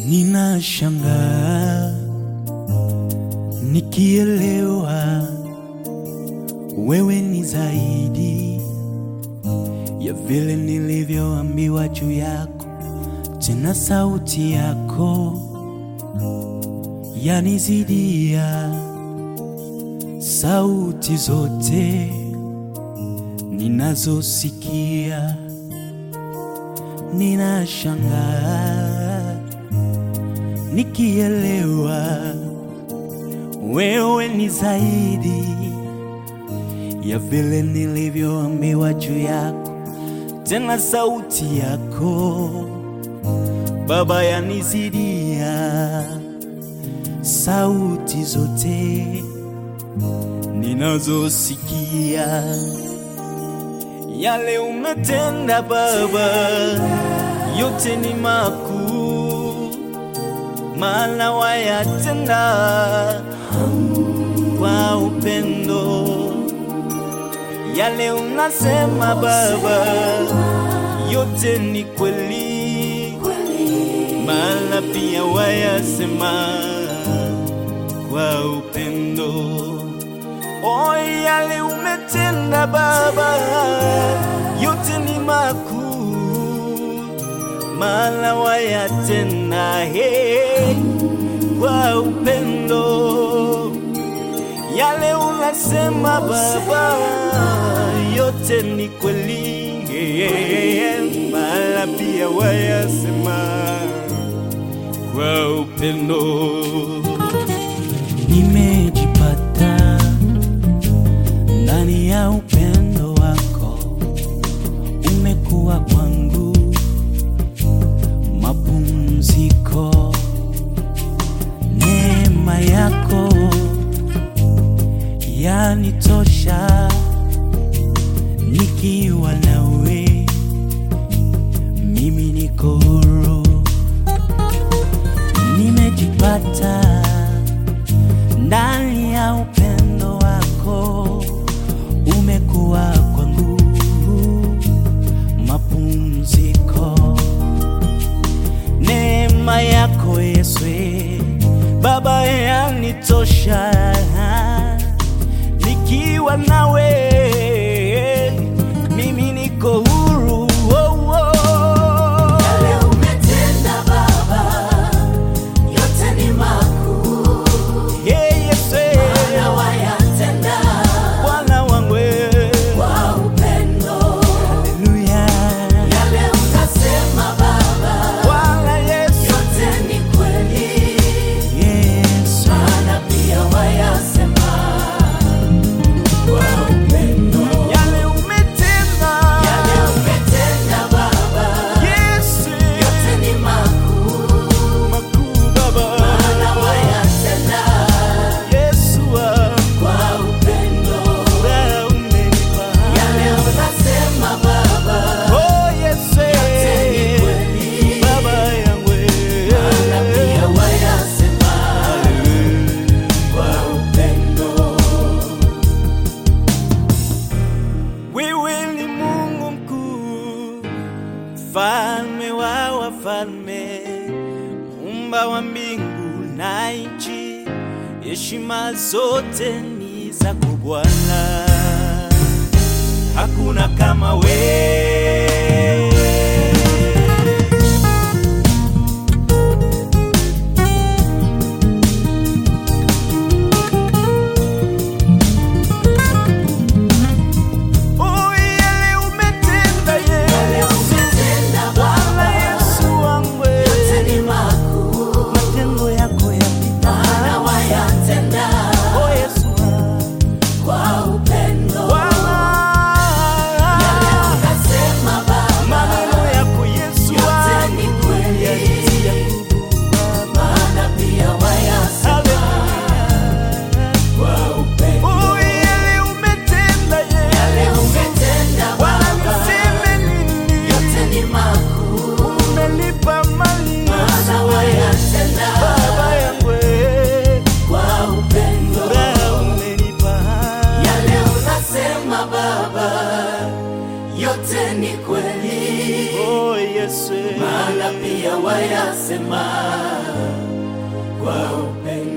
Ninashangaa nikielewa wewe ni zaidi ya vile nilivyoambiwa juu yako, tena sauti yako yanizidia sauti zote ninazosikia. Ninashangaa nikielewa wewe ni zaidi ya vile nilivyoambiwa juu yako, tena sauti yako Baba yanizidia sauti zote ninazosikia. Yale umetenda Baba, yote ni makuu, maana wayatenda kwa upendo. Yale unasema Baba, yote ni kweli, maana pia wayasema kwa upendo. O, yale umetenda Baba, yote ni makuu, maana wayatenda he kwa upendo. Yale unasema Baba, yote ni kweli, maana pia wayasema kwa upendo. Nimejipata ndani ya upendo wako, umekuwa kwangu mapumziko. Neema yako yanitosha, nikiwa nawe mimi niko huru. Nimejipata ndani ya upendo wako, umekuwa kwangu mapumziko. Neema yako Yesu Baba yanitosha, nikiwa nawe mimi niko huru. Oh, oh. Yale umetenda Baba, yote ni makuu, Hey, Yesu na wayatenda Bwana wangu kwa upendo. Haleluya Yale unasema Baba, Bwana Yesu yote ni kweli, Yesu maana pia wayasema kwa upendo. yale umetenda Yale umetenda Baba, Yesu yote ni makuu, makuu Baba maana wayatenda Yesu wangu kwa upendo. wewe umenipa Yale unasema Baba, Oh Yesu ni kweli, Baba yangu maana pia wayasema kwa upendo. Wewe ni Mungu mkuu, mfalme wa wafalme, muumba wa mbingu na nchi, heshima zote ni zako Bwana, hakuna kama wewe. Oh, yale umetenda Yale Yesu, umetenda Bwana Baba, Yesu wangu, yote ni makuu, matendo yako yapita. maana wayatenda Oh, Yesu wangu. kwa upendo. Bwana, Yale unasema Yesu maana pia wayasema kwa upendo